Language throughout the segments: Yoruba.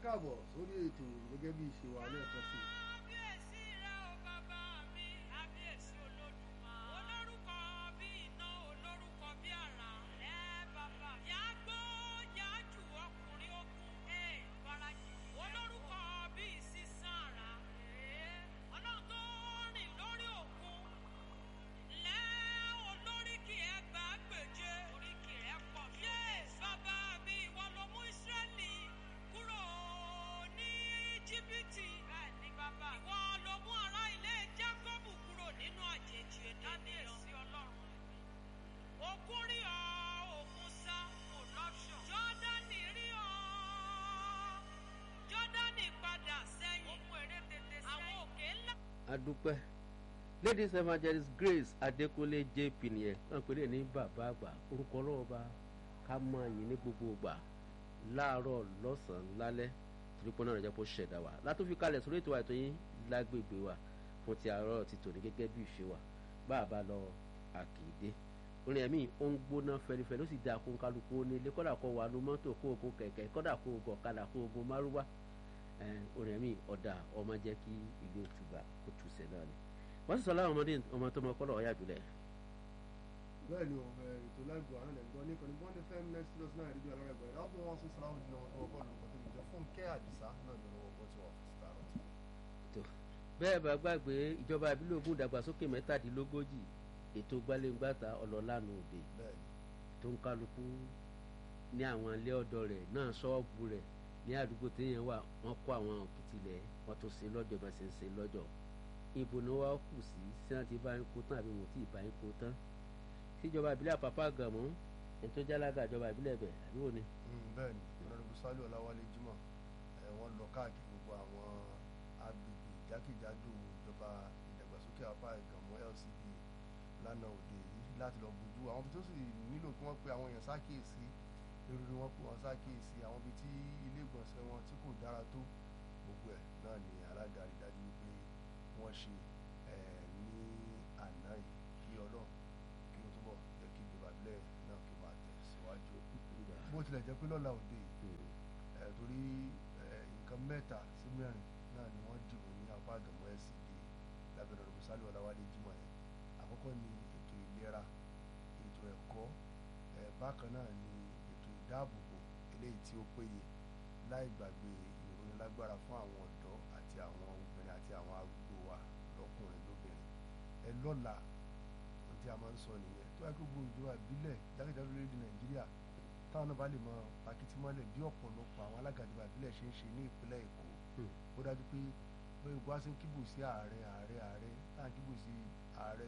káàbọ̀ sórí ètò gẹ́gẹ́ bí ìṣe wa lẹ́ẹ̀kan sí i. kábíyèsí rẹ o bàbá mi kábíyèsí olódùmarè olórúkọ bí iná olórúkọ bí àrà rẹ bàbá yàgbó yàjù ọkùnrin ogun ẹ farajì olórúkọ bí sísan àrà ẹ ọlọ́run tó rìn lórí òkun lẹ́ olóríkì ẹgbàá gbèje oríkì rẹ pọ̀ yé bàbá mi ìwọ ló mú ìsírẹ́lì kúrò ní íjíbítì bẹ́ẹ̀ ni bàbá ìwọ ló mú ará ilé jákọ́bù kúrò nínú àjèjì ènìyàn sí ọlọ́run òkun rí ọ òkun sá kò lọ́ṣọ̀ jọ́dánì rí ọ jọ́dánì padà sẹ́yìn òkun èrè tètè sẹ́yìn àwọn òkè ńlá. adúpẹ́ ladies evangelist grace adékúnlé jp nìyẹn wọn pè é ní bàbá àgbà orúkọ ọlọ́wọ́ bá ká máa yìn ní gbogbo ìgbà láàárọ̀ lọ́sàn-án lálẹ́ torí pé náà rẹ̀ jẹ́ kó ṣẹ̀dá wa látó fi kalẹ̀ sórí ètò àìtó yín lágbègbè wa fún ti àárọ̀ ti tòní gẹ́gẹ́ bí ìṣe wa bá a bá lọ àkìdé orin ẹ̀mí ó ń gbóná fẹlifẹli ó sì dáa kó ń kálukú ó ní ilé kọ́dà kó wà nú mọ́tò kó o kó kẹ̀kẹ́ kọ́dà kó o gọ̀ kadà kó o gun márúwá orin ẹ̀mí ọ̀dà ọmọ jẹ́ kí ìlú òtúbà kó túṣẹ̀ náà ni wọ́n sì sọ láwọn ọmọdé ọmọ tó mọ kọ́lọ̀ ọ̀yà jùlẹ̀ bẹ́ẹ̀ ni òun ètò lágbo àwọn ẹ̀gbọ́n ní ìkànnì bọ́ndé fm next plus náà rédíò alára ẹ̀gbọ́n láti wọn sún sàlámù ní ọmọ tó bọ́ọ̀lù nǹkan tó lè jọ fún kẹ́ àdìsá náà ní ọwọ́ bọ́ tí wọ́n fi síta rọ̀ tó bẹ́ẹ̀ bá gbàgbé ìjọba ìbílẹ̀ Ògùn ìdàgbàsókè mẹ́tàdínlógójì ètò gbaléǹgbàta ọlọ́lànà òde bẹ́ẹ̀ ni tó ń kálukú ní àwọn ilé ọ̀dọ́ rẹ̀ náà ṣọ́ọ̀bù rẹ̀ ní àdúgbò téèyàn wà wọ́n kó àwọn òkìtìlẹ̀ wọ́n tó ṣe lọ́jọ́ bá ṣe ń ṣe lọ́jọ́ ibo ni wọ́n kù sí sí àti bá ń kó tán àbí wọn ò tí ì bá ń kó tán síjọba ìbílẹ̀ àpapọ̀ àgàmọ́ ètò jálága ìjọba ìbílẹ̀ bẹ̀ àbí wò ni. bẹ́ẹ̀ ni ọ̀nàdìbò sálù ọ̀làwálé jimoh ẹ̀ wọ́n lọ káàkiri gbogbo àwọn agbègbè jákèjádò ìjọba ìdàgbàsókè apá ìgànmọ́ LCD lánàá òde yìí láti lọ bójú àwọn ibi tó sì nílò kí wọ́n pe àwọn èèyàn sákèésí lórí ni wọ́n pe wọn sákèésí àwọn ibi tí ilé ìgbọ̀nsẹ̀ wọn tí kò dára tó gbogbo ẹ̀ náà ni alága rí dájú wípé wọ́n ṣe ẹ̀ ní àná yìí kí ọlọ́run kí ó túbọ̀ jẹ́ kí ìjọba ìbílẹ̀ náà kí ó máa tẹ̀síwájú bó tilẹ̀ jẹ́ pé lọ́la òde yìí ẹ̀ torí ẹ̀ nǹkan mẹ́ta sí mẹ́rin náà ni wọ́n dìbò ní apá àgàmọ́ LCD lábẹ́rẹ́ ọ̀rọ̀ sálẹ̀ ọ̀làwálé jimoh yẹn àkọ́kọ́ ni ètò ìlera ètò ẹ̀kọ́ ẹ̀ bákan náà ni ètò ìdáàbòbò eléyìí tí ó péye láì gbàgbé ìròyìn lágbára fún àwọn ọ̀dọ́ àti àwọn obìnrin àti àwọn arúgbó wa lọ́kùnrin lóbìnrin ẹ lọ́la ohun tí a máa ń sọ nìyẹn tó yẹ kó gbogbo ìjọba ìbílẹ̀ jákèjádò lórílẹ̀ nàìjíríà táwọn náà bá lè mọ pàkìtì mọ́lẹ̀ bí ọ̀pọ̀lọpọ̀ àwọn alága ìjọba ìbílẹ̀ ṣe ń ṣe ní ìpínlẹ̀ èkó ó dájú pé bẹ́ẹ̀ bá ṣe ń kíbù sí ààrẹ ààrẹ ààrẹ táà ń kíbù sí ààrẹ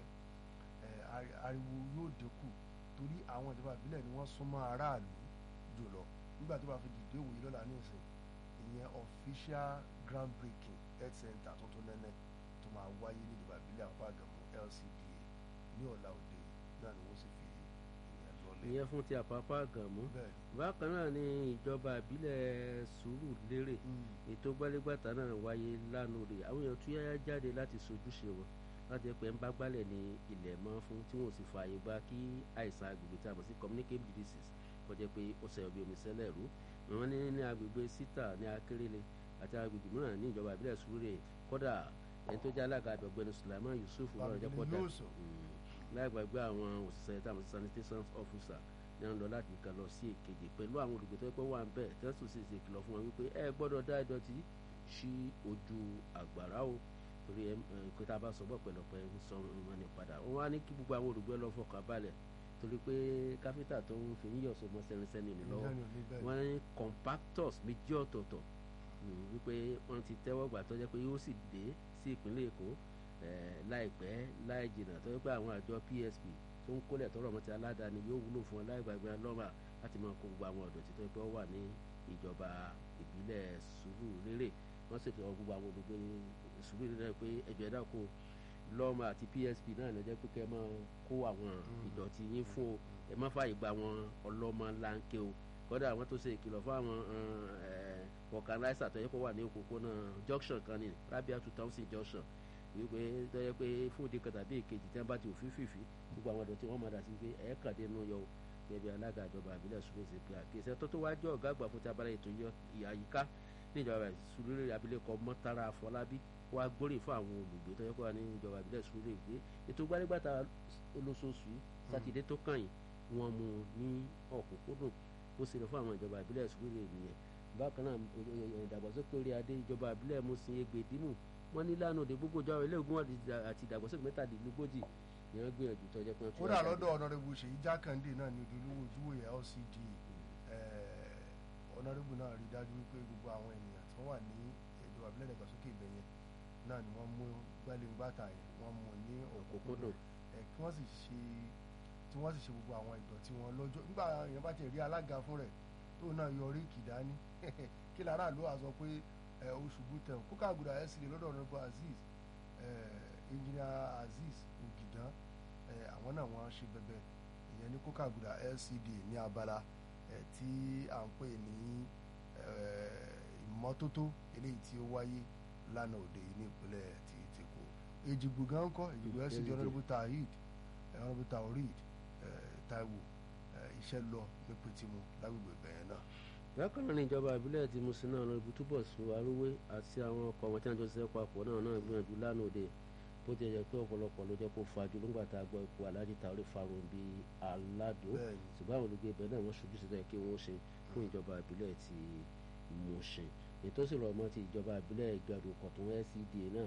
ariwo yóò dínkù torí àwọn ìjọba ìbílẹ̀ ni wọ́n súnmọ́ aráàlú jùlọ nígbà tó bá fi dìde òwòye lọ́la ní ìsìn ìyẹn official ground breaking health center tuntun nẹ́nẹ́ tó máa wáyé ní ìjọba ìbílẹ̀ àpá àgàmú LCDA ní ọ̀la òde náà ni wọ́n sì fi ìyẹn lọ́lẹ̀. ìyẹn fún ti àpapọ̀ àgàmọ́ bẹ́ẹ̀ bákan náà ni ìjọba ìbílẹ̀ sùúrù lérè ni ètò gbálégbàtà náà wáyé lánàá rè àwọn èèyàn tún yáyá jáde láti sojúṣe wọn láti pẹ́ ń bá gbálẹ̀ ní ilẹ̀ mọ́ fún tí wọ́n sì fààyè gba kí àìsàn agbègbè tí a mọ̀ sí communicable diseases kọjá pé ó ṣe ọbẹ̀ omi sẹ́lẹ̀ rú wọn ní ní agbègbè sítà ní akérèlé àti agbègbè mìíràn ní ìjọba ìbílẹ̀ sùúrè kódà ẹni tó jẹ́ alága àgbẹ̀gbẹ̀ni Sulaiman Yusuf ọ̀rọ̀ jẹ́ pọ̀dà láì gbàgbé àwọn òṣìṣẹ́ tá a mọ̀ sí sanitation officer ní wọn lọ láti kan lọ sí èkejì pẹ̀lú àwọn olùgbé tó yẹ pé wà ń bẹ̀ tí wọ́n sì ṣe ìkìlọ̀ fún wọn wípé ẹ gbọ́dọ̀ dá ìdọ̀tí sí ojú àgbàrá o torí ẹ pé tá a bá sọ bọ́ pẹ̀lọpẹ̀ ń sọ wọn ní padà wọn wá ní kí gbogbo àwọn olùgbé lọ fọkàn balẹ̀ torí pé káfíńtà tó ń fi yíyọ̀ sọmọ sẹ́ninsẹ́ni ní lọ́wọ́ wọ́n ní compactors méjì ọ̀tọ̀ọ̀tọ̀ wípé wọ́n ti tẹ́wọ́ gbà tó jẹ́ pé yóò sì dé sí ìpínlẹ̀ Èkó láìpẹ́ láì jìnnà tó jẹ́ pé àwọn àjọ PSP tó ń kólẹ̀ tọrọ ọmọ ti aládàáni yóò wúlò fún ọ láì gbàgbé lọ́mà láti máa kó gbogbo àwọn ọ̀dọ́ títọ́ pé ó wà ní ìjọba ìbílẹ̀ Sùúrùlérè wọ́n ṣètò gbogbo àwọn olùgbé Sùúrùlérè pé ẹ̀jọ̀ ẹ̀dá kó lọ́mà àti PSP náà lọ jẹ́ pé kẹ́ ẹ máa kó àwọn ìdọ̀tí yín fún o ẹ má fààyè gba àwọn ọlọ́mọ láńké o kọ́dà àwọn tó ṣe ìkìlọ̀ fún àwọn organizer tó yẹ kó wà ní òpópónà junction kan ní Rabia two thousand junction wípé tó yẹ pé fún ìdí kan tàbí èkejì tí wọ́n bá ti òfin fìfì gbogbo àwọn ọ̀dọ́ tí wọ́n máa dà sí pé ẹ̀ẹ́kàdé nù yọ o gẹ́gẹ́ bí alága ìjọba àbílẹ̀ ṣùgbọ́n ṣe pé àkíyèsí tó tó wájú ọ̀gá àgbà fún ti abala ètò àyíká níjọba Surulere abilékọ Mọ́tàrà Afọlábí wá gbóríyìn fún àwọn olùgbé tó yẹ kó wà ní ìjọba ìbílẹ̀ Surulere pé ètò gbálégbàtà olóṣooṣù yìí sátidé tó kàn yìí wọ́n mú un ní ọ̀kúnkúndùn ó sì lọ fún àwọn ìjọba ìbílẹ̀ Surulere nìyẹn bákan náà ìdàgbàsókè orí adé ìjọba ìbílẹ̀ Musin Egbedimu wọ́n ní lánàá òde gbogbo ìjọba ilé ogun àti ìdàgbàsókè mẹ́tàdínlógójì ni wọ́n gbìyànjú tó jẹ́ pé wọ́n tún kódà wá jáde. lọ́dọ̀ ọ̀nàrẹ́bù ṣèyí jákàndé náà ní ojúlówó ojúwòye LCD ọ̀nàrẹ́bù náà rí dájú wípé gbogbo àwọn ènìyàn tí wọ́n wà ní ìjọba ìbílẹ̀ ìdàgbàsókè ibẹ̀ yẹn náà ni wọ́n mú gbẹ́lẹ́ngbàtà yẹn wọ́n mú ní Òkúnkúndùn. ẹ̀ kí wọ́n sì ṣe tí wọ́n sì ṣe gbogbo àwọn ìdọ̀tí wọn lọ́jọ́ nígbà yẹn bá ti rí alága fún rẹ̀ tó náà yọrí kìdání kí lára ló wà sọ pé ẹ, oṣù bùtẹ̀ kókà àgùdà ẹ̀ sì lè lọ́dọ̀ ọ̀nàrẹ́bù Azeez engineer Azeez Ògìdán ẹ, àwọn náà wọ́n ṣe bẹ̀bẹ̀ ìyẹn ní kókà àgùdà LCD ní abala ẹ, tí à ń pè ní ẹ, ìmọ́tótó eléyìí tí ó wáyé lánàá òde yìí ní ìpínlẹ̀ ti tèkó èjìgbò gan kọ́ èjìgbò LCD LCD. ọ̀nàrẹ́bù Taheed ẹ, ọ̀nàrẹ́bù Taoreed ẹ, Taiwo ẹ, iṣẹ́ lọ ní Pétímù lágbègbè ìbẹ̀yẹn náà bákan náà ní ìjọba ìbílẹ̀ ti Musin náà lọ́ọ́ ibi túbọ̀ sún arúwé àti àwọn ọkọ̀ wọn tí wọ́n jọ ṣiṣẹ́ papọ̀ náà náà gbìyànjú lánàá òde bó ti yẹ pé ọ̀pọ̀lọpọ̀ ló jẹ́ kó fajú nígbà tá a gbọ́ ikú Alhaji Taore Farounbi Alado bẹ́ẹ̀ ni ṣùgbọ́n àwọn olùgbé ibẹ̀ náà wọ́n ṣojú sí kí wọ́n ṣe fún ìjọba ìbílẹ̀ ti Musin ètò sì rọ̀ mọ́ ti ìjọba ìbílẹ̀ ìgbàdo kọ̀tún LCDA náà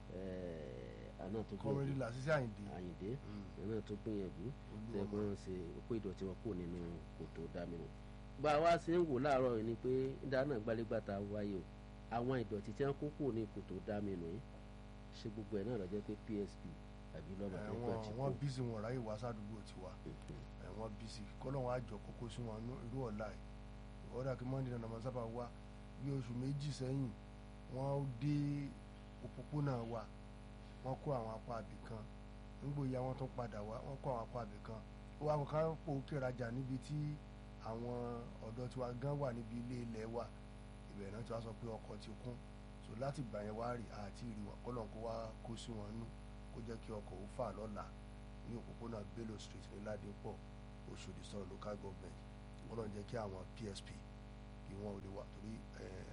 ẹ̀ẹ́ àná tó kọ́mẹ́rì gbìyànjú làṣìṣe àyìndé Àyìndé Mm. àná tó gbìyànjú tẹ olúwọmọ pé wọ́n ṣe òpó ìdọ̀tí wọn kúrò nínú kòtò dámínú. bá a wá sí ń wò láàárọ̀ yìí ni pé dáná gbálégbàtà wáyé o àwọn ìdọ̀tí tí wọ́n kó kúrò ní kòtò dámínú yìí ṣe gbogbo ẹ̀ náà lọ jẹ́ pé PSP àbí lọ́mọ ẹ, tẹ́gbà wọn ti wọn kú. bísí wọn ráyè wá sádùúgbò tiwa ẹ, wọn bísí kọlọ́wọ́n àjọ kókó sí wọn nú- irú ọ̀la ẹ̀ ọ̀dà kí mọ́ndé náà nàmọ́ sábà wá bí oṣù méjì sẹ́yìn wọ́n dé òpópónà wa wọ́n kó àwọn apá àbí kan nígbò ya wọ́n tún padà wá wọ́n kó àwọn apá àbí kan ó wá kó ká pò kérajà níbi tí àwọn ọ̀dọ́ tiwa gan wà níbi ilé ilẹ̀ wa ìbẹ̀rẹ̀ náà tí wọ́n sọ pé ọkọ̀ ti kún so láti gbà yẹn wá rí àti ìrì wọn kọ́lọ́n kó wá kó sí wọn nú kó jẹ́ kí ọkọ̀ ó fà lọ́la ní òpópónà Bello Street ní Ládìpọ̀ Òṣòdì sọ̀rọ̀ local government kọ́lọ́n jẹ́ kí àwọn PSP kí wọ́n ò lè wà torí eh,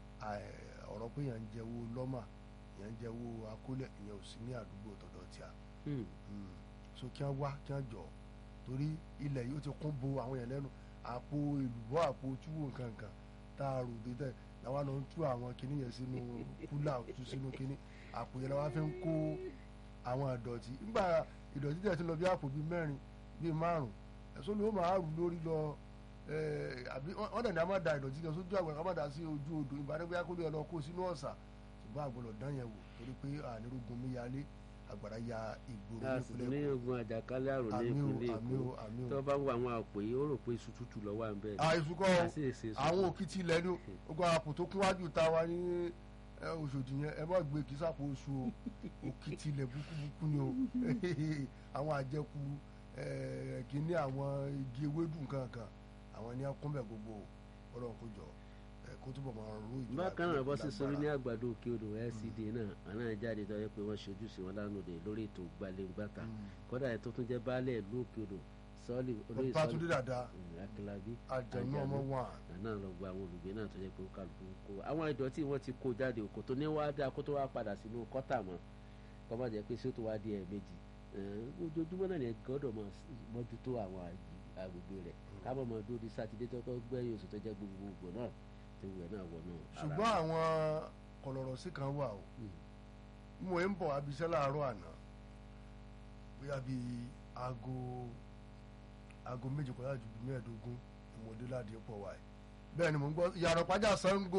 eh, ọ̀rọ̀ pé yẹn ń jẹ́wọ́ lọ́mà yẹn ń jẹ́wọ́ akólẹ̀ ìyẹn ò sí ní àdúgbò tọ̀dọ̀ tí a Hmm. Mm. so kí wọ́n wá kí wọ́n jọ torí ilẹ̀ yìí ó ti kún bo àwọn yẹn lẹ́nu àpò èlùbọ́ àpò túwò nǹkankan tá a rò dédé làwọn náà ń tú àwọn kinní yẹn sínú kúlà tú sínú kinní àpò yẹn làwọn fi ń kó àwọn ìdọ̀tí nígbà ìdọ̀tí tẹ̀ ti lọ bí àpò bíi mẹ́rin bíi márùn ẹ̀sọ́ ló máa rù lórí lọ eh, àbí wọ́n dẹ̀ ní a máa da ìdọ̀tí kan sójú àgbẹ̀ ká má da sí ojú odò ìbádẹ́gbẹ́ akóló yẹn lọ kó sínú ọ̀sà ṣùgbọ́n àgbọ̀lọ̀ dán yẹn wò torí pé ànírógun mi yálé àgbàrá ya ìgboro a sì tún ní nípínlẹ̀ ogun àjàkálẹ̀ àrùn ní àmì o ìpínlẹ̀ àmì o Èkó àmì o tó bá wo àwọn àpò yìí ó rò pé iṣu tútù lọ wà ń bẹ́ẹ̀ àìsùkọ́ a sì ṣe sùn. àwọn òkìtì ilẹ̀ ni ogun àpò tó kún wájú ta wa ní ẹ, Òṣòdì yẹn ẹ má gbé kí sápò oṣù o òkìtì ilẹ̀ búkúbúkú ni o àwọn àjẹkù ẹ, kìíní àwọn igi ewédú nǹkankan àwọn ní akúnbẹ̀ gbogbo Ọlọ́run kó jọ ẹ, kó túbọ̀ máa ró ìjọba bákan náà bọ́ sí lágbára. sórí ní àgbàdo òkè odò LCD náà àná jáde tó yẹ pé wọ́n ṣojú sí wọn lánàá òde lórí ètò gbalẹ̀ngbàtà Mm. kódà ẹ̀ tó tún jẹ́ baálẹ̀ ìlú òkè odò sọ́ọ̀lì olóyè Bàbá Túndé dàda akílábí àjẹnú ọmọ wọn àná lọ gba àwọn olùgbé náà tó jẹ́ pé ó kálukú kó àwọn ìdọ̀tí wọn ti kó jáde òkò tó ní wá dáa kó tó wá padà sínú kọ́tà mọ́ kọ́ má jẹ́ pé sí ó tó wá di ẹ̀ẹ̀mejì ojoojúmọ́ náà ni ẹ gbọ́dọ̀ máa mójútó àwọn àgbè- agbègbè rẹ̀ káàbọ̀ mọ́ dúró di sátidé tó kọ́ gbẹ́yìn oṣù tó jẹ́ gbogbogbò náà tó wẹ̀ náà wọ̀ náà. ṣùgbọ́n àwọn kọlọ̀rọ̀ sí kan wà o mo ń bọ̀ abiṣẹ́ láàárọ̀ àná bóyá bíi aago aago méjì kọjá ju bíi mẹ́ẹ̀ẹ́dógún ìmọ̀dé láti pọ̀ wáyé bẹ́ẹ̀ ni mo ń gbọ́ ìyàrá pàjá Ṣàngó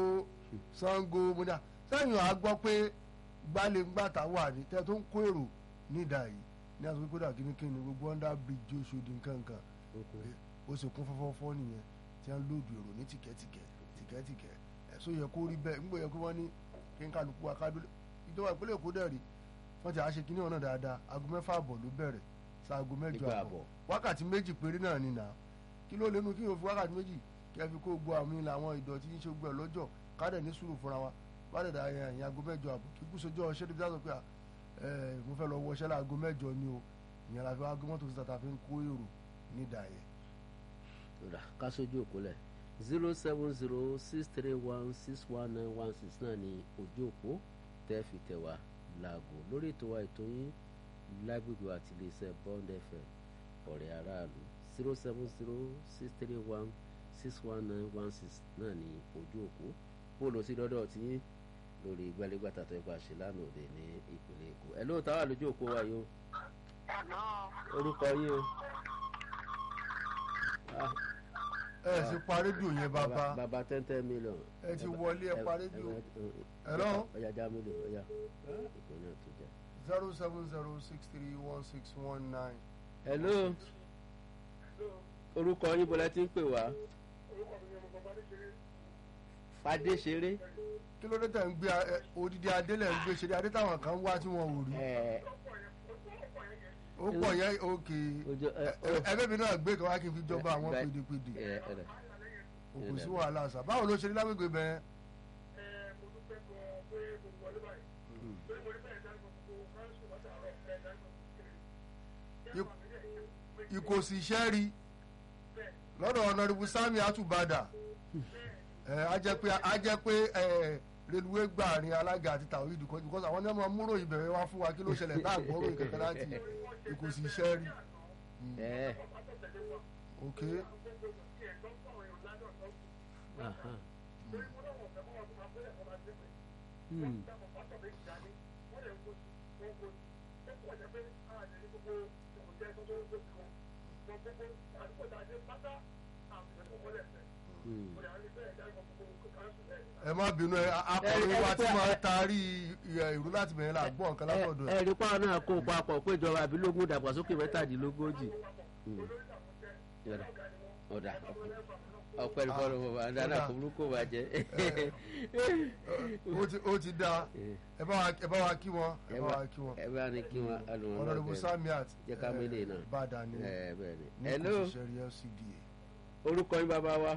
Ṣàngó mo ní à sẹ́yìn àá gbọ́ pé gbálẹ̀-ngbàtà wà ní tẹ́ tó ń kó èrò nídà yìí ní àtúntò kódà kínníkínní gbogbo under bridge Òṣòdì nǹkankan ó sì kún fọ́fọ́fọ́ nìyẹn tí wọ́n lòdù èrò ní tìkẹ́tìkẹ́ tìkẹ́tìkẹ́ ẹ̀sọ́ yẹ kó rí bẹ́ẹ̀ ńgbọ́ yẹ kó wọ́n ní kí n kálukú akádúlé ìjọba ìpínlẹ̀ Èkó dẹ̀ rí wọ́n ti àṣẹ kínní ọ̀nà dáadáa aago mẹ́fà àbọ̀ ló bẹ̀rẹ̀ sáago mẹ́jọ Nígbà àbọ̀ àbọ̀. wákàtí méjì péré náà ni nà kí ló lẹ́nu kí yóò fi wákàtí méjì kí ẹ fi kó gbọ́ àmì làwọn ìdọ̀tí ń ṣe gbọ́ ẹ̀ lọ́jọ́ kádẹ̀ ní sùúrù fúnra wa bàdẹ̀ dà ẹ̀yìn aago mẹ́jọ àbọ̀ kí kúsojọ́ ṣé débi sọ pé à, ẹ mo fẹ́ lọ wọṣẹ́ láago mẹ́jọ ni o ìyẹn la fi wá gbé mọ́tò síta ta fi ń kó èrò nídà yẹn rà ká sójú òkú lẹ̀ zero seven zero six three one six one nine one six náà ní ojú òpó tẹ́ fi tẹ̀ wá láago lórí ètò wa ètò yín lágbègbè àti iléeṣẹ́ bond fm ọ̀rẹ́ aráàlú zero seven zero six three one six one nine one six náà ní ojú òpó bó lọ sí lọ́dọ̀ tí lórí gbẹ́lẹ́gbàtà tó ẹgbà ṣe lánàá òde ní ìpínlẹ̀ èkó ẹ̀ lóòótọ́ wà lójú òpó wa yìí o orúkọ yìí o. Ah, ẹ sì pa rédíò yẹn bàbá bàbá ten ten million. ẹ ti wọlé ẹ pa rédíò Hello? ọjà já mílíọ̀nù ọjà ìpínlẹ̀ tó jẹ. zero seven zero six three one six one nine. hello orúkọ yín bọ́lá tí ń pè wá. fadé ṣeré. kí ló dé tẹ̀ ń gbé ẹ, odidi adé lẹ̀ ń gbé ṣe adé táwọn kan wá tí wọn ò rí ẹ ó pọ̀ yẹn òkè ojú ẹ ẹgbẹ́ mi náà gbé kan wá kí n fi jọba àwọn Bye. pèdèpèdè ẹ ẹ rẹ. òkú sí wàhálà sà báwo ló ṣe rí lágbègbè bẹ́ẹ̀. ìkòsí iṣẹ́ rí lọ́dọ̀ ọ̀nàdìbò sami àtúbàdà ẹ̀ á jẹ́ pé á jẹ́ pé ẹ̀ reluwé gbàrin alága àti tàwọn ìdìkọ́ because àwọn ní ọmọ múrò ìbẹ̀rẹ̀ wá fún wa kí ló ṣẹlẹ̀ tá àgbọ̀rò ìkẹ̀kẹ́ láti ìkòsí iṣẹ́ rí. ẹ ok aha. Hmm. Hmm. ẹ má bínú ẹ akọrin wa tí máa ń taari ẹ, ìrú láti bẹ̀rẹ̀ la gbọ́ nǹkan látọ̀dọ̀ ẹ̀. ẹ rí pàwọn náà kó papọ̀ péjọba àbílógún dàgbàsókè mẹ́tàdínlógójì. Hmm. Yọ̀dà. ọ̀dà ọ̀pẹ́ ní fọ́lọ́ bàbá dáadáa kò burúkú bàjẹ́. ó ti ó ti da ẹ bá wa ẹ bá wa kí wọn ẹ bá wa kí wọn ẹ bá ní kí wọn alùpùpù ọ̀nàdìbò samiat Jẹ́ ká mélé náà. bàdàn ni ẹ bẹ́ẹ̀ ni. ní hello kò ṣiṣẹ́ rí LCDA. orúkọ yín bàbá wa.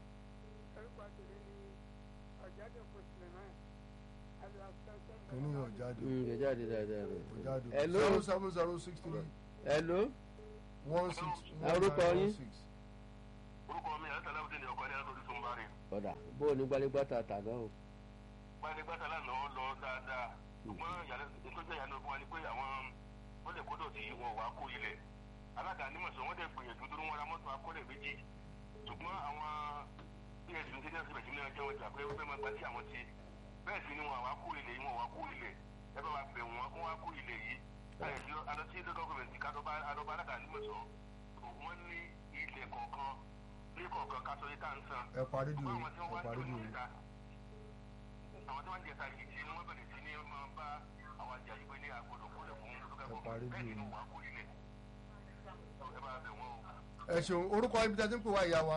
kìíní yóò jáde Hmm, kò jáde dáadáa rẹ̀. kò jáde hello zero seven zero six three hello one six one Orúkọ nine one yín? six. orúkọ mi àti aláwọ̀dé ni ọkọ ní àtòrí tó ń bá rè ọ̀dà bó o ní gbálégbátà tà náà o. gbanigbata lánàá ó lọ dáadáa ṣùgbọ́n ìyàlẹ́ nítorí ìyàlẹ́ fún wa ni pé àwọn wọ́n lè kó dọ̀tí wọn wá kó ilẹ̀ alága nímọ̀sán wọ́n dẹ̀ gbìyànjú tó ń wọ́n ra mọ́tò akọ́lẹ̀ méjì ṣùgbọ́n àwọn ps ní sẹ́yìn síbẹ̀ sí ní ọjọ́ wọn jà pé ó fẹ́ máa gba sí àwọn ti bẹ́ẹ̀ sì ni wọn wá kó ilẹ̀ yìí wọn wá kó ilẹ̀ ẹ bá wa bẹ̀ wọ́n kó wá kó ilẹ̀ yìí adọ́tí gọ́ọ̀mẹ̀ntì kádọ́bá alága nímọ̀sán wọ́n ní ilẹ̀ kọ̀ọ̀kan ní kọ̀ọ̀kan kásọ̀ yìí tá à ń san ẹ parí dùn àwọn tí ẹ wọ́n wá parí ní dùn ìta àwọn tí wọ́n ń jẹta yìí tí wọ́n bẹ̀rẹ̀ sí ní máa bá àwọn àjà yìí pé ní àgbọ̀dọ̀ kólẹ̀ fún lókè Ẹ parí bẹ́ẹ̀ bí nínú o. wà kó lílẹ̀ ẹ bá bẹ̀ wọ́n o. ẹ ṣeun orúkọ ibi tí a ti ń pè wá ìyá wa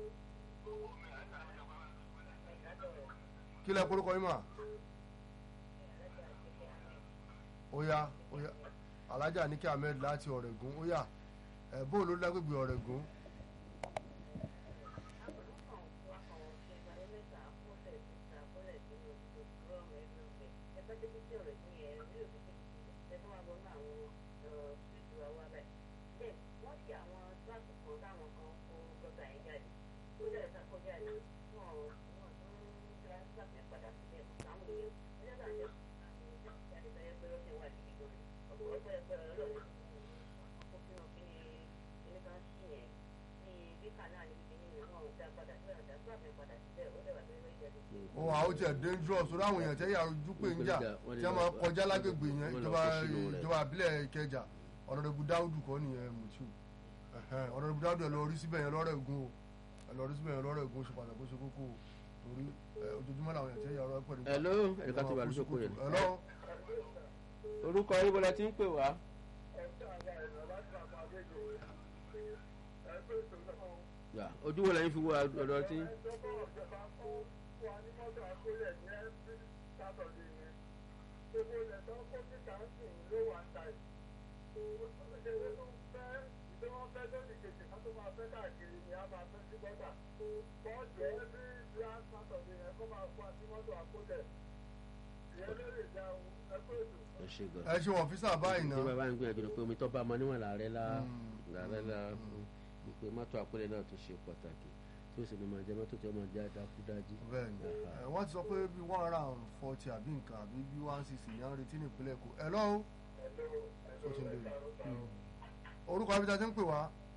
kí lẹ korúkọ yín mà óyá óyá alájà ní kí ahmed láti ọ̀rẹ́gun óyá ẹ bóòlù lágbègbè ọ̀rẹ́gun ó wà ó tiẹ̀ dangerous ó dáhùn èèyàn tẹ́yà ojú pé ń jà Wọ́n lè tí wọ́n máa lọ- kọjá lágbègbè yẹn wọ́n lọ ìjọba kó sínú rẹ̀. ìjọba àbílẹ̀ ìkẹjà ọ̀nàdẹ̀bù dáúdù kọ́ nìyẹn mùtú ọ̀nàdẹ̀bù dáúdù ẹ̀ lọ rí síbẹ̀ yẹn lọ́rẹ̀ ògùn o ẹ̀ lọ rí síbẹ̀ yẹn lọ́rẹ̀ ògùn ó ṣe pàtàkì ó ṣe kókó o torí ẹ, ojoojúmọ́ làwọn èèyàn tẹ́yà ọ̀rọ̀ pẹ̀lú. hello ẹ̀ka tó wà lójókòó yẹn. Hello? orúkọ yín bọ́lá tí ń pè wá. Yà, ojú wo lẹ́yìn fi wo ọ̀dọ̀ tí. ẹ ṣe gan. ẹ ṣe wọn fi sáà báyìí tí náà bàbá ń gbìyànjú ni pé omi tó bá ọmọ níwọ̀n làárẹ̀ la Mm. làárẹ̀ la ìpè mọ́tò àkúrẹ́ náà tó ṣe pàtàkì tí ó sì ní máa jẹ mọ́tò tí ó máa jẹ́ àdákúdájí. bẹ́ẹ̀ni ẹ, wọ́n ti sọ pé bí one hundred and forty àbí nǹkan àbí bí one sixty ní à ń retí ní ìpínlẹ̀ èkó ẹ lọ́wọ́ ó ti lè orúkọ abíta ti ń pè wá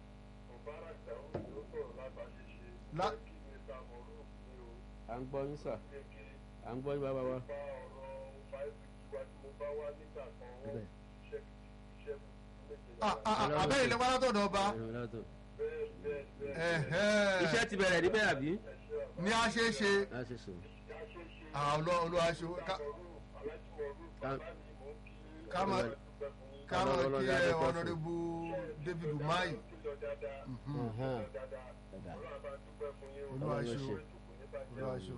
La- à ń gbọ́ yín sà à ń gbọ́ yín bàbá wa. Bẹ́ẹ̀. Ah, ah, ah, abẹ́rẹ́ ilé wa látọ̀dọ̀ ọba Ẹ̀rọ látọ̀. ẹ̀hẹ́. iṣẹ́ ti bẹ̀rẹ̀ níbẹ̀ àbí. ní a ṣe é ṣe a ṣe sùn. olùwàṣọ ká máa ká máa Ọlọ́run kí ló dá ẹ dé pẹ́ fún. ọ̀nàdébù David Umahi Ọ̀hán. olùwàṣọ ṣe. olùwàṣọ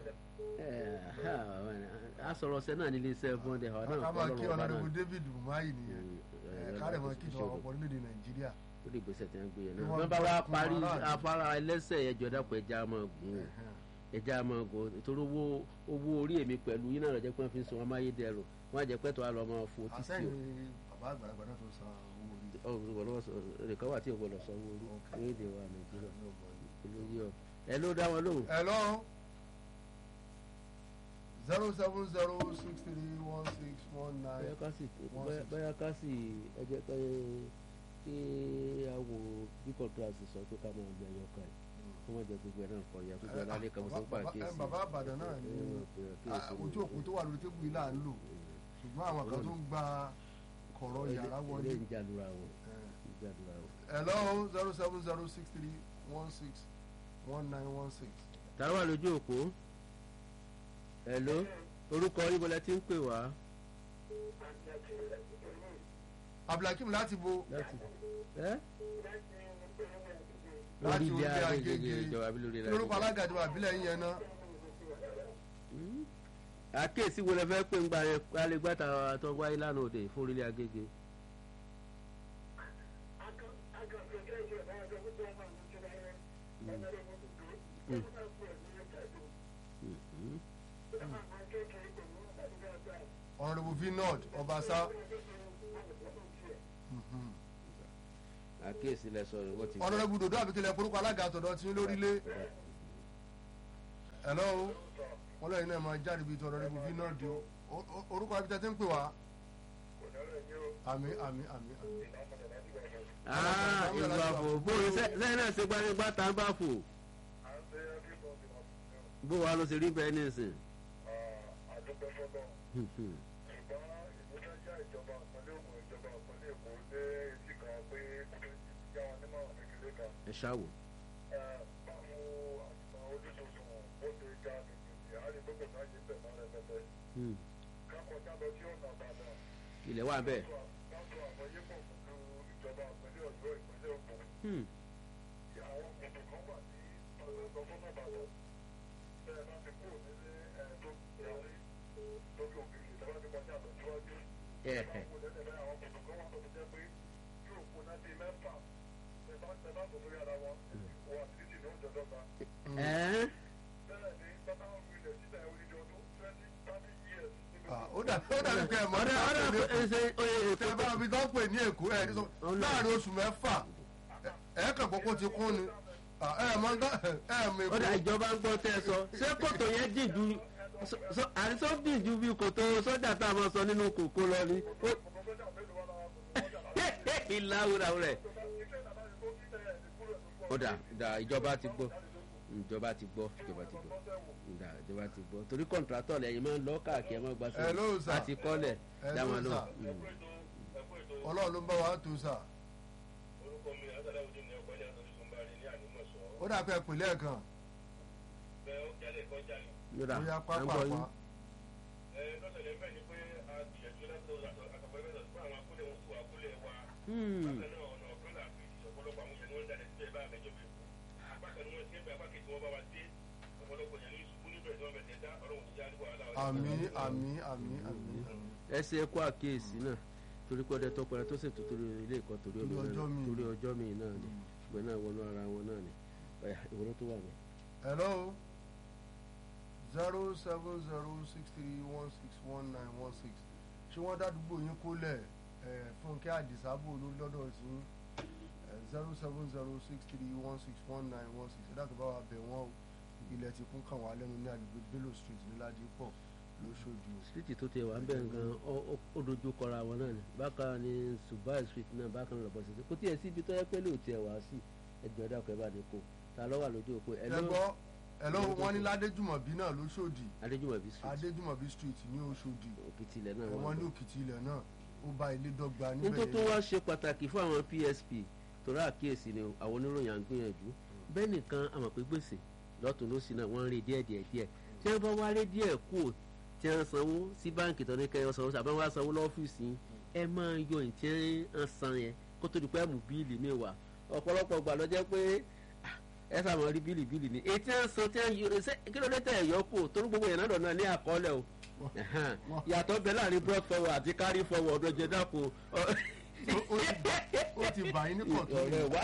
a sọ̀rọ̀ ọ̀sẹ̀ náà nílé iṣẹ́ bọ́ndẹ̀ àwọn náà ká máa kí Ọlọ́run ọba ọ̀nàdébù náà. David Umahi nìyẹn ẹ, ká lè máa kí ìjọba ọ̀pọ̀ orílẹ̀-èdè Nàìjíríà lórí ìgbésẹ̀ tí wọ́n gbé yẹn Kí náà wọ́n wọ́n bá gbà wá fún parí aráàlú. afárá ẹlẹ́sẹ̀ ẹjọ́ dàpọ̀ ẹja máa gùn ún ẹja máa gùn ún nítorí owó owó orí èmi pẹ̀lú yín náà lọ́jọ́ pé wọ́n fi ń sun amáyédẹrùn wọ́n á jẹ́ pẹ́tọ́ á lọ máa fo títí àsẹ́yìn bàbá àgbàlagbà náà tó san owó orí ẹ̀rẹ̀kọ́ wà tí ò gbọ́dọ̀ sanwó orí Ok. orílẹ̀-èdè wa nàìjíríà ní ọgbọ̀n yìí. olóyè ọ ẹ ló dá wọn lóhùn. Hello zero seven zero six three one six one nine bóyá ká sì Wọ́n bóyá- sì- bóyá ká sì ẹ jẹ́ pé kí a wo bí kọ̀ǹtàsì sọ pé ká máa gbẹ ẹyọ kan yìí kó má jẹ gbogbo ẹ̀ náà kọ̀ ya gbogbo ẹ̀ lálẹ́ kan mo sọ pé Bàbá- àkíyèsí. bàbá àbàdàn náà ni ah, ojú òpó tó wà lórí tébù yìí là ń lò ṣùgbọ́n àwọn kan tó ń gba kọ̀rọ̀ yàrá wọlé. ilé ń jàdúrà wọn ń jàdúrà wọn. Hello zero seven zero six three one six one nine one six. tàbí wà lójú òpó hello orúkọ yín bọ́lá tí ń pè wá Abdulhakeem láti bo láti ẹ́ Láti lórí ilé orílẹ̀ agége Agége. ìjọba àbí lórí kí ilé lórúkọ agége. alága ìjọba àbílẹ̀ yín yẹn náà. Hmm? àkíyèsí wo lẹ fẹ́ pé ń gba ẹ alégbàtà tó wáyé lánàá òde fún orílẹ̀ agége. Hmm. Honourable Vinod Ọbaṣá. àkíyèsí lẹ sọ̀rọ̀ wọ́n ti gbọ́. Honourable Dodo àbíkílẹ̀ forúkọ alága àtọ̀dọ̀ tí ń lórílẹ̀. Hello wọ́n lẹ́yìn náà máa jáde bíi ti Honourable Vinod o. O- o- orúkọ abíta tí ń pè wá. àmì àmì àmì àmì. Ah, ìlú àfò bóyá sẹ́yìn náà ṣe gbanigbá tá a bá fò bó wa ló ṣe rí bẹ́ẹ̀ ní ìsìn. Hmm, hmm. ẹ ṣáwò. Hmm. ilẹ̀ wà bẹ́ẹ̀. Hmm. Ẹ̀hẹ̀. Ẹ́ẹ́. Ah, ó dà ó dàbí pé ẹ̀ mọ́ ọ̀dà ọ̀dà ní ẹsẹ̀ oye tẹ ètò bá mi tó ń pè ní èkó ẹ ní sọ Ọlọ́run. láàrin oṣù mẹ́fà ẹ- ẹ kàn kókó ti kún ni Ah, ẹ mọ nǹkan ẹ mọ èkó ọ̀dà ìjọba ń gbọ́ tẹ́ ẹ sọ ṣé kòtò yẹn dì ju sọ- sọ- àrísọ dì ju bí kòtò sọ́jà tá a máa sọ nínú kòkó lọ ni. Ó- ìlàwùrà rẹ̀ ọ̀dà ọ̀dà ìjọba ti gbọ́ ìjọba ti gbọ́ ìjọba ti gbọ́ ọ̀dà ìjọba ti gbọ́ torí kọ̀ǹtrátọ̀ lẹ́yìn máa ń lọ káàkiri ẹ̀ máa gba Hello, sir. àti kọ́lẹ̀ Hello, dáwọn lọ. sir. ọlọ́run ló ń bá wa tó sà ó dà pé ẹ pè lẹ́ẹ̀kan yọ̀dà bóyá à ń pápá gbọ́ yín. pa Hmm. àmì àmì àmì àmì àmì. ẹsẹ ẹkọ àkíyèsí náà torí pé ọdẹ tọpẹrẹ tó ṣètò torí ilé ẹ̀kọ́ torí Torí ọmọ ọjọ́ náà míì. torí ọjọ́ míì náà ni ìgbẹ náà wọnú ara wọn náà ni ọyà ìwọlọ tó wà ní. hello zero seven zero six three one six one nine one six ṣé wọ́n dádúgbò yín kólẹ̀ ẹ̀ fúnkẹ́ àdìsábò lórí lọ́dọ̀ sí zero seven zero six three one six one nine one six ẹ̀dá tó bá wà bẹ̀ wọ́n o ilẹ̀ ti kún kàn wá lẹ́nu ní agbègbè bello street ní ládìpọ̀ lóṣòdì o. síìtì tó tẹ wà ń bẹ̀ gan ó- ó- ó dojú kọra wọn náà ni bákan ni subai street náà bákan náà lọ́bọ̀ sí kò tiẹ̀ síbi tó yẹ pé lè tiẹ̀ wá sí ẹjọ́ dàpọ̀ ẹ̀ bá ní kó ta ló wà lójú òpó ẹ̀ ẹ ló gbọ́ ẹ lọ́wọ́ wọn ní ládéjùmọ̀bí náà lóṣòdì adéjúmọ̀bí street adéjùmọ̀bí street ní oṣòdì òkìtì ilẹ̀ náà ẹ̀wọ̀n wọ́n ní òkìtì ilẹ̀ náà ó bá ilé dọ́gba nítorí níbẹ̀ tó wá ṣe pàtàkì fún àwọn psp torí àkíyèsí ni àwọn oníròyìn à ń gbìyànjú bẹ́ẹ̀ nìkan àmọ̀ pé gbèsè lọ́tún lọ́sì náà wọ́n ń rí díẹ̀ díẹ̀ díẹ̀ tí wọ́n bá wá rí díẹ̀ kú tí wọ́n sanwó sí báǹkì tó ní kẹyọ sanwó àbẹ́ wọ́n á sanwó lọ́fíìsì yín, ẹ máa yọ ìtí ń san yẹn kó tó di pé mú bíìlì mi wá ọ̀pọ̀lọpọ̀ gbà ló jẹ́ pé ah, ẹ sàmọ́ rí bíìlì bíìlì ni ètí ń san tí wọ́n yọ ṣé kí ló dé tẹ̀ ẹ̀yọ́ kù torí gbogbo yẹn náà lọ́nà ní àkọọ́lẹ̀ o Ẹ̀hán. yàtọ̀ bẹ láàrin broad forward àti carry forward ọjọ́ dàpọ̀ Ó- ó ti- ó ti bà yín ní kọ̀tún ọ̀rẹ́ wa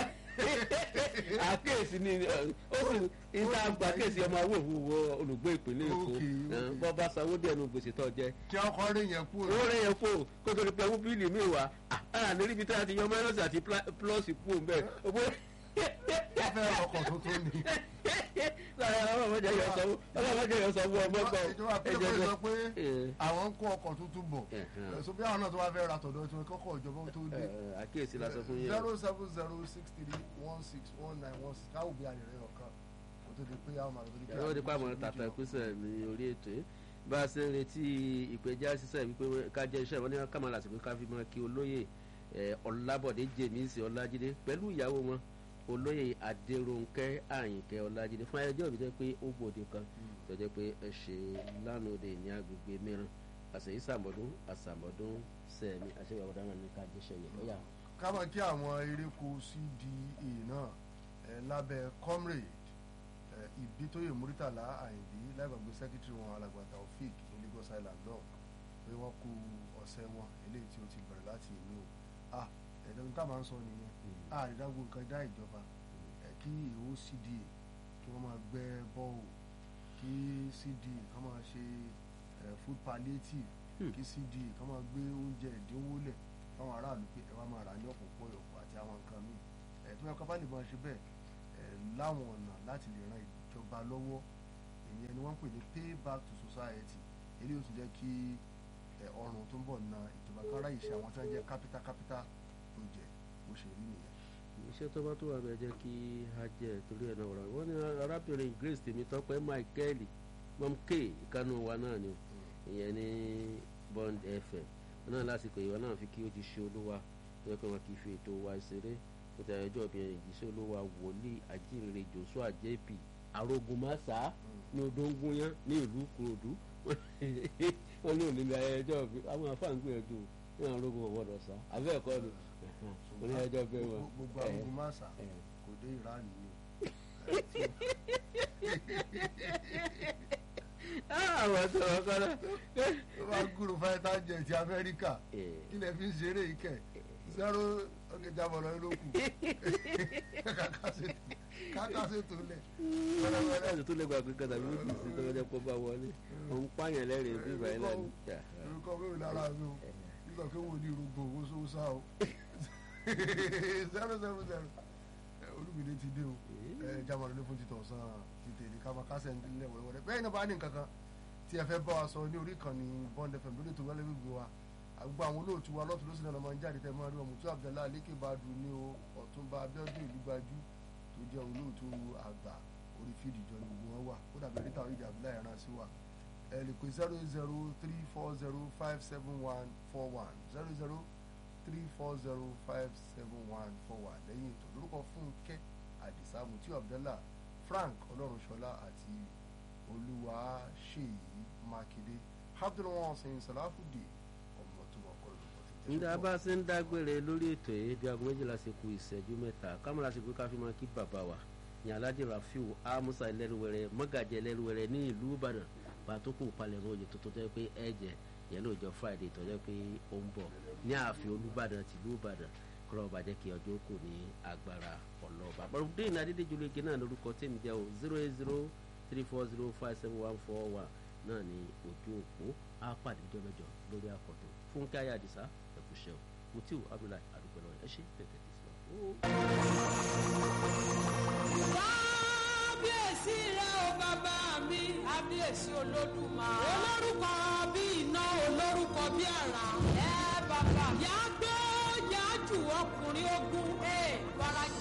àkéèsí ni ẹ, ó sì ìta àgbà kéèsì ọmọ awó òwúwo olùgbé ìpínlẹ̀ èkó Okay, ẹ, okay. bọ́ bá sanwó díẹ̀ nu gbèsè tó jẹ kí ọkọ rí yẹn kú owó rẹ̀ yẹn kó kó tó di pé owó bíìlì mi wá àà ní níbi tí a ti yọ mẹ́rọ̀sì àti plọ́ọ̀sì kú òun bẹ́ẹ̀ owó wọ́n fẹ́ ọkọ̀ tuntun ni. lára ọlọ́mọdé yọ sanwó ọlọ́mọdé yọ sanwó ọmọ gbọ́ ìjọba pínlẹ̀ pé sọ pé ẹ. àwọn ń kó ọkọ̀ tuntun bọ̀ Ẹ̀hán. ẹ̀sùn bí àwọn náà tó wá fẹ́ ra tọ̀dọ̀ tí wọ́n kọ́kọ́ ìjọba tó dé. àkéèsí la sọ fún yín zero seven zero six three one six one nine one six káwọ́ bí àyẹ̀rẹ́ ọ̀kan kó tó di pé àwọn màlúù tó di pé ẹ̀rọ nípa àwọn tàtà ìpínsẹ̀ ní orí ètò yìí bá a ṣe ń retí ìpẹ̀já sísẹ̀ wípé ká jẹ́ iṣẹ́ wọn ní kámàlà àsìkò ká fi mọ́ kí olóyè ẹ̀, ọlábọ̀dé jèmísì ọlájídé pẹ̀lú ìyàwó wọn olóyè adéròǹkẹ́ àyìnkẹ́ ọlájídé fún ayẹyẹ òbí jẹ́ pé ó gbòde kan tó jẹ́ pé ẹ ṣe lánàá òde ní agbègbè mìíràn àṣeyí sàmọ́dún àsàmọ́dún sẹ́ẹ̀mí àṣeyí àwọn ọ̀daràn ní ká jẹ́ ṣẹyẹ lọ́yà. ká máa kí àwọn eréko cda náà ẹ, lábẹ́ comrade ẹ, ìbítóyè muritàlá àyìndí lágbàgbé secretary wọn alàgbà taofik ní lagos island náà pé wọ́n kú ọ̀sẹ̀ wọn eléyìí tí ó ti bẹ̀rẹ̀ láti ìlú o ah ẹ̀dọ́n tá a máa ń sọ nìyẹn àrídágbò nǹkan dá ìjọba ẹ, kí ìhó cda kí wọ́n máa gbẹ́ bọ́ọ̀ kí cda kán máa ṣe ẹ, food palliative Hmm. kí cda kán máa gbé oúnjẹ ìdínwó lẹ̀ fáwọn aráàlú pé ẹ wá máa rà ní ọ̀pọ̀ pọ̀yọ̀pọ̀ àti àwọn nǹkan míì ẹ̀ tó yẹ ká bá lè máa ṣe bẹ́ẹ̀ ẹ̀ láwọn ọ̀nà láti lè ran ìjọba lọ́wọ́ ìyẹn ni wọ́n ń pè ní pay back to society eléyìí ó tún jẹ́ kí ẹ̀ ọrùn tó ń bọ̀ na ìjọba kan ráyè ṣe àwọn tí wọ́n jẹ́ capital capital project bó ṣe rí nìyẹn. iṣẹ́ tó bá tó wà bẹ́ẹ̀ jẹ́ kí a jẹ́ torí ẹ̀ náà wọ̀rọ̀ wọ́n ní arábìnrin grace tèmítọ́pẹ́ michael mom k ìkànnì wa náà ni ìyẹn ní bond fm wọn náà lásìkò ìwọ náà fi kí ó ti ṣe olúwa tó yẹ pé wọn kì í fi ètò wa ṣeré ó ti àyẹjọ́ obìnrin ìjíṣẹ́ olúwa wòlíì ajínrere joshua jp arógunmáṣá ní odóńgúnyán ní ìlú kúròdú wọn ní òní ayẹyẹjọ́ bí àwọn afáǹgbìyànjú ní àwọn arógun ọ̀wọ́dọ̀ sá abẹ́ ẹ̀kọ́ ni òní ayẹyẹjọ́ bẹ́ẹ̀ wọn. gbogbo ẹ̀, agogo máṣà ẹ̀. kò dé iran ni àwọn tó wọn kọ́ náà. tó bá gúrò fáyítà jẹ ti amẹ́ríkà kí lè fi ń ṣeré yìí kẹ̀ zero ọ̀gẹ̀dẹ̀ àbọ̀lọ́ ló kù kákásètò lẹ̀ wẹ́rẹ́wẹ́rẹ́ ẹ̀sùn tó lè gba pípẹ́ tàbí wípé sí tó lọ́jọ́ pọ́ bá wọlé òun pààyàn lẹ́rìn bí ìbàyẹn náà ní. orúkọ mẹ́rin lára mi o nígbà pé wò ní irúgbó owó sósà o zero zero zero olùmìnira ti dé o jamani ló fún títọ̀ sàn títẹ̀lé ká máa kásẹ̀ nílẹ̀ wẹ́rẹ́wẹ́rẹ́ bẹ́ẹ̀ ni bá ní nǹkan kan tí ẹ fẹ́ bá wa sọ ní orí kan ní bond fm lórí ètò wẹ́lẹ́ gbogbo wa àgbà àwọn olóòtú wa lọ́tún lọ́sìn náà máa ń jáde tẹ́ máa rí wọn mùtú abdullahi alékèbádùn ní o ọ̀túnba abiodun ìlúgbajú tó jẹ́ olóòtú àgbà orí fídì jọ ní gbogbo wọn wà ó dàbí rita oríjì abdullahi ẹran sí wa ẹ lè pè zero zero three four zero five seven one four one zero zero three four zero five seven one four one lẹ́yìn ètò lórúkọ fúnkẹ́ àdìsá mutiu abdallah frank ọlọ́runṣọlá àti olúwaṣèyí mákindé abdulwasin salafudi ọmọ tó wà kọ́ lórúkọ tí ń nígbà bá a ṣe ń dágbére lórí ètò yìí bí aago méjìlá ṣe ku ìṣẹ́jú mẹ́ta kámọ́ra ṣe pé ká fi máa kí bàbá wa ní alhaji rafiu amusa ẹlẹ́rúwẹ̀rẹ̀ mọ́gàjì ẹlẹ́rúwẹ̀rẹ̀ ní ìlú ìbàdàn pàtó kù palẹ̀mọ́ oyè tuntun tó yẹ pé ẹ̀jẹ̀ yẹn lóòjọ́ friday tó yẹ pé ó ń bọ̀ ní ààfin olúbàdàn tìlú ìbàdàn kúrò ọba jẹ́ kí ọjọ́ kù ní agbára ọlọ́ọ̀bà bọ̀dé ní adédèjúlẹ̀gẹ̀ náà lórúkọ tèmi jẹ́ o zero eight zero three four zero five seven one four one náà ní ojú òpó á pàdé jọlọjọ lórí àkọ́tún fúnkẹ́ ayé àdìsá ẹ̀kúṣẹ́ o mutiu abdullahi adúgbò lọ́wọ́ ẹ ṣe tẹ̀tẹ̀ tẹ̀síwájú. kábíyèsí rẹ o bàbá mi kábíyèsí olódùmarè olórúkọ bí iná olórúkọ bí àrà ẹ bàbá yàgbó yàjù ọkùnrin ogun ẹ wàrà